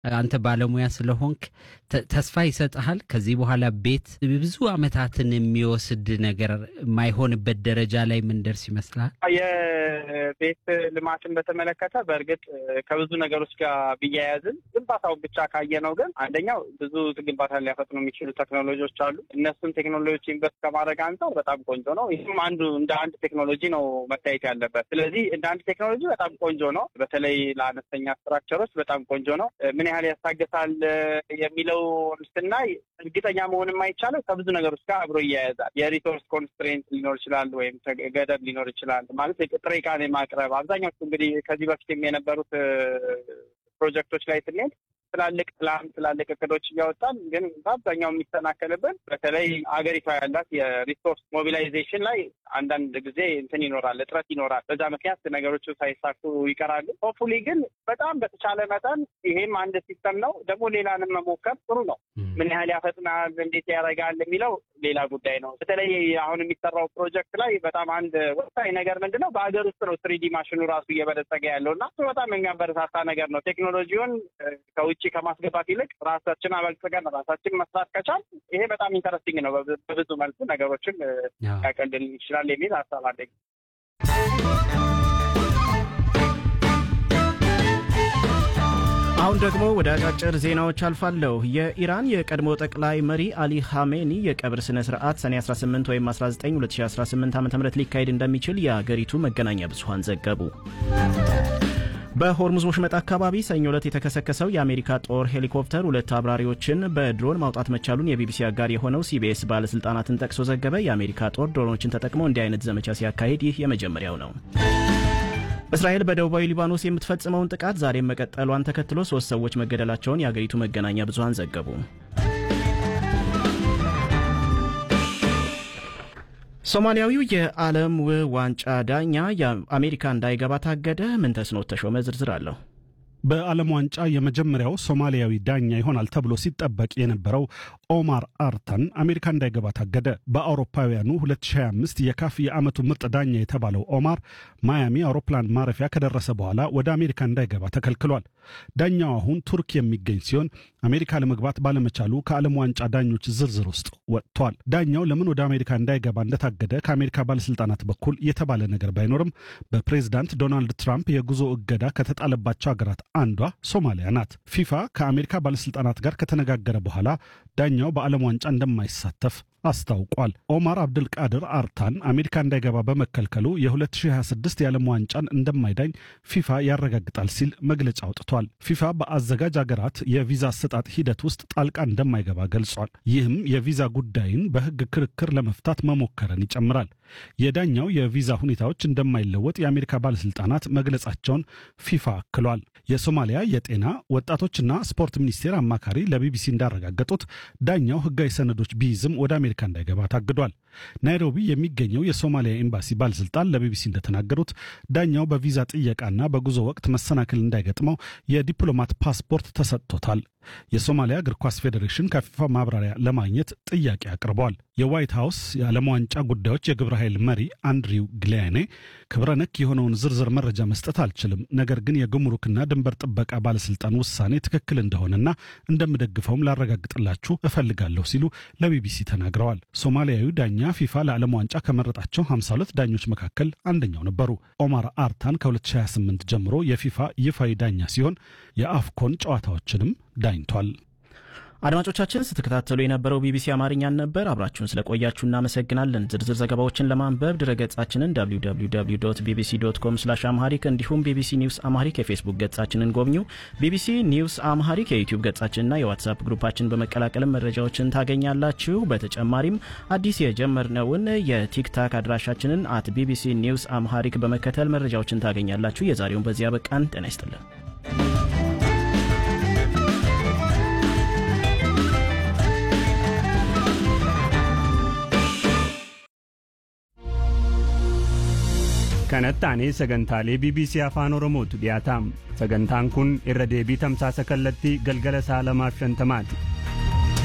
አንተ ባለሙያ ስለሆንክ ተስፋ ይሰጥሃል። ከዚህ በኋላ ቤት ብዙ ዓመታትን የሚወስድ ነገር የማይሆንበት ደረጃ ላይ ምንደርስ ይመስልሃል? የቤት ልማትን በተመለከተ በእርግጥ ከብዙ ነገሮች ጋር ቢያያዝም ግንባታውን ብቻ ካየነው ግን አንደኛው ብዙ ግንባታን ሊያፈጥኑ የሚችሉ ቴክኖሎጂዎች አሉ። እነሱን ቴክኖሎጂ ኢንቨስት ከማድረግ አንጻር በጣም ቆንጆ ነው። ይህም አንዱ እንደ አንድ ቴክኖሎጂ ነው መታየት ያለበት። ስለዚህ እንደ አንድ ቴክኖሎጂ በጣም ቆንጆ ነው። በተለይ ለአነስተኛ ስትራክቸሮች በጣም ቆንጆ ነው። ምን ያህል ያስታግሳል የሚለው ስናይ እርግጠኛ መሆን የማይቻለው ከብዙ ነገሮች ጋር አብሮ እያያዛል። የሪሶርስ ኮንስትሬንት ሊኖር ይችላል፣ ወይም ገደብ ሊኖር ይችላል። ማለት ጥሬ ዕቃን የማቅረብ አብዛኛዎቹ እንግዲህ ከዚህ በፊትም የነበሩት ፕሮጀክቶች ላይ ስንሄድ ትላልቅ ፕላን ትላልቅ እቅዶች እያወጣን ግን በአብዛኛው የሚሰናከልብን በተለይ አገሪቷ ያላት የሪሶርስ ሞቢላይዜሽን ላይ አንዳንድ ጊዜ እንትን ይኖራል፣ እጥረት ይኖራል። በዛ ምክንያት ነገሮቹ ሳይሳኩ ይቀራሉ። ሆፕፉሊ ግን በጣም በተቻለ መጠን ይሄም አንድ ሲስተም ነው። ደግሞ ሌላንም መሞከር ጥሩ ነው። ምን ያህል ያፈጥናል፣ እንዴት ያደርጋል የሚለው ሌላ ጉዳይ ነው። በተለይ አሁን የሚሰራው ፕሮጀክት ላይ በጣም አንድ ወሳኝ ነገር ምንድን ነው፣ በሀገር ውስጥ ነው ትሪዲ ማሽኑ ራሱ እየበለጸገ ያለው እና በጣም የሚያበረታታ ነገር ነው። ቴክኖሎጂውን ከውጭ ከማስገባት ይልቅ ራሳችን አበልጽገን ራሳችን መስራት ከቻል ይሄ በጣም ኢንተረስቲንግ ነው። በብዙ መልኩ ነገሮችን ያቀልል ይችላል የሚል ሀሳብ አለኝ። አሁን ደግሞ ወደ አጫጭር ዜናዎች አልፋለሁ። የኢራን የቀድሞ ጠቅላይ መሪ አሊ ሐሜኒ የቀብር ስነ ስርዓት ሰኔ 18 ወይም 19 2018 ዓ ም ሊካሄድ እንደሚችል የአገሪቱ መገናኛ ብዙኃን ዘገቡ። በሆርሙዝ ወሽመጥ አካባቢ ሰኞ ዕለት የተከሰከሰው የአሜሪካ ጦር ሄሊኮፕተር ሁለት አብራሪዎችን በድሮን ማውጣት መቻሉን የቢቢሲ አጋር የሆነው ሲቢኤስ ባለሥልጣናትን ጠቅሶ ዘገበ። የአሜሪካ ጦር ድሮኖችን ተጠቅሞ እንዲህ አይነት ዘመቻ ሲያካሂድ ይህ የመጀመሪያው ነው። እስራኤል በደቡባዊ ሊባኖስ የምትፈጽመውን ጥቃት ዛሬም መቀጠሏን ተከትሎ ሶስት ሰዎች መገደላቸውን የአገሪቱ መገናኛ ብዙኃን ዘገቡ። ሶማሊያዊው የዓለም ዋንጫ ዳኛ የአሜሪካ እንዳይገባ ታገደ። ምን ተስኖት ተሾመ ዝርዝር አለው። በዓለም ዋንጫ የመጀመሪያው ሶማሊያዊ ዳኛ ይሆናል ተብሎ ሲጠበቅ የነበረው ኦማር አርተን አሜሪካ እንዳይገባ ታገደ። በአውሮፓውያኑ 2025 የካፍ የዓመቱ ምርጥ ዳኛ የተባለው ኦማር ማያሚ አውሮፕላን ማረፊያ ከደረሰ በኋላ ወደ አሜሪካ እንዳይገባ ተከልክሏል። ዳኛው አሁን ቱርክ የሚገኝ ሲሆን አሜሪካ ለመግባት ባለመቻሉ ከዓለም ዋንጫ ዳኞች ዝርዝር ውስጥ ወጥቷል። ዳኛው ለምን ወደ አሜሪካ እንዳይገባ እንደታገደ ከአሜሪካ ባለስልጣናት በኩል የተባለ ነገር ባይኖርም በፕሬዝዳንት ዶናልድ ትራምፕ የጉዞ እገዳ ከተጣለባቸው ሀገራት አንዷ ሶማሊያ ናት። ፊፋ ከአሜሪካ ባለስልጣናት ጋር ከተነጋገረ በኋላ ዳኛው በዓለም ዋንጫ እንደማይሳተፍ አስታውቋል። ኦማር አብድልቃድር አርታን አሜሪካ እንዳይገባ በመከልከሉ የ2026 የዓለም ዋንጫን እንደማይዳኝ ፊፋ ያረጋግጣል ሲል መግለጫ አውጥቷል። ፊፋ በአዘጋጅ አገራት የቪዛ አሰጣጥ ሂደት ውስጥ ጣልቃ እንደማይገባ ገልጿል። ይህም የቪዛ ጉዳይን በሕግ ክርክር ለመፍታት መሞከርን ይጨምራል። የዳኛው የቪዛ ሁኔታዎች እንደማይለወጥ የአሜሪካ ባለስልጣናት መግለጻቸውን ፊፋ አክሏል። የሶማሊያ የጤና ወጣቶችና ስፖርት ሚኒስቴር አማካሪ ለቢቢሲ እንዳረጋገጡት ዳኛው ሕጋዊ ሰነዶች ቢይዝም ወደ አሜሪካ እንዳይገባ ታግዷል። ናይሮቢ የሚገኘው የሶማሊያ ኤምባሲ ባለስልጣን ለቢቢሲ እንደተናገሩት ዳኛው በቪዛ ጥየቃና በጉዞ ወቅት መሰናክል እንዳይገጥመው የዲፕሎማት ፓስፖርት ተሰጥቶታል። የሶማሊያ እግር ኳስ ፌዴሬሽን ከፊፋ ማብራሪያ ለማግኘት ጥያቄ አቅርበዋል። የዋይት ሀውስ የዓለም ዋንጫ ጉዳዮች የግብረ ኃይል መሪ አንድሪው ግሊያኔ ክብረ ነክ የሆነውን ዝርዝር መረጃ መስጠት አልችልም፣ ነገር ግን የጉምሩክና ድንበር ጥበቃ ባለስልጣን ውሳኔ ትክክል እንደሆነና እንደምደግፈውም ላረጋግጥላችሁ እፈልጋለሁ ሲሉ ለቢቢሲ ተናግረዋል። ሶማሊያዊ ዳኛ ፊፋ ለዓለም ዋንጫ ከመረጣቸው 52 ዳኞች መካከል አንደኛው ነበሩ። ኦማር አርታን ከ2028 ጀምሮ የፊፋ ይፋዊ ዳኛ ሲሆን የአፍኮን ጨዋታዎችንም ዳኝቷል። አድማጮቻችን ስትከታተሉ የነበረው ቢቢሲ አማርኛን ነበር። አብራችሁን ስለቆያችሁ እናመሰግናለን። ዝርዝር ዘገባዎችን ለማንበብ ድረገጻችንን www ቢቢሲ ዶት ኮም ስላሽ አምሃሪክ እንዲሁም ቢቢሲ ኒውስ አምሃሪክ የፌስቡክ ገጻችንን ጎብኙ። ቢቢሲ ኒውስ አምሃሪክ የዩቲዩብ ገጻችንና የዋትሳፕ ግሩፓችን በመቀላቀልም መረጃዎችን ታገኛላችሁ። በተጨማሪም አዲስ የጀመርነውን የቲክታክ አድራሻችንን አት ቢቢሲ ኒውስ አምሃሪክ በመከተል መረጃዎችን ታገኛላችሁ። የዛሬውን በዚያ በቃን። ጤና ይስጥልን። kanatti aanee sagantaalee bbc afaan oromootu dhiyaataam sagantaan kun irra deebii tamsaasa kallattii galgala sa'a lamaaf shantamaati